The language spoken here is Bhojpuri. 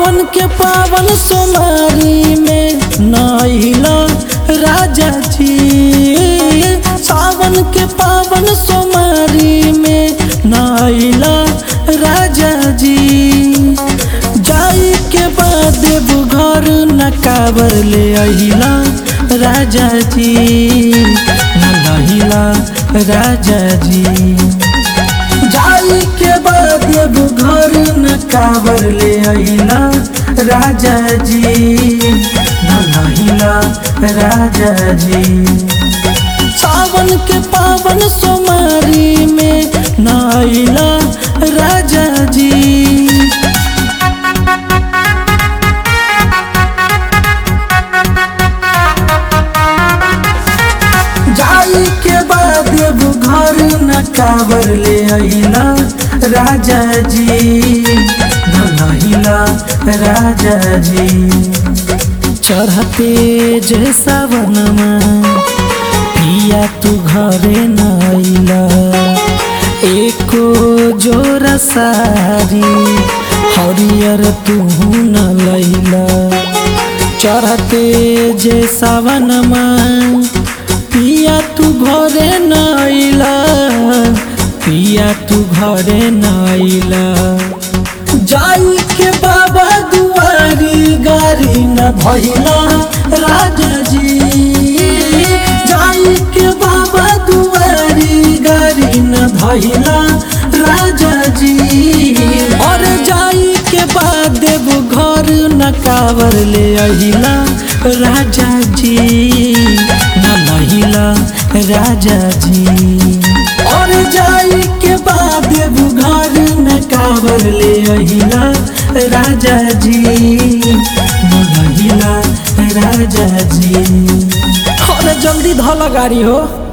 सावन के पावन सोमारी में नैला राजा जी सावन के पावन सोमारी में नैला राजा जी जाई के बाद घर न काबर ले अहिला राजा जी न लहिला राजा जी जाई के बाद एगो घर न काबर ले अइला राजा जी न लहिला राजा जी सावन के पावन सोमारी में न अइला राजा जी जाई के बाद एगो घर न काबर ले अइला राजा जी न लहिला राजा जी चढ़ते जे सावनमा पिया तू घरे न अइला एको जोरा सारी हरियर तू न लैला चढ़ते जे सावनमा पिया तू घरे न अइला पिया तू घरे न अइला जाई के बाबा दुआरी गारी न भइला राजा जी जाई के बाबा दुआरी गारी न भइला राजा जी और जाई के बाद देव घर न कावर ले अहिला राजा जी न लहिला राजा जी और जाई के बाद देव घर न कावर ले अहिला राजा जी न लहिला राजा जी और जल्दी धला गाड़ी हो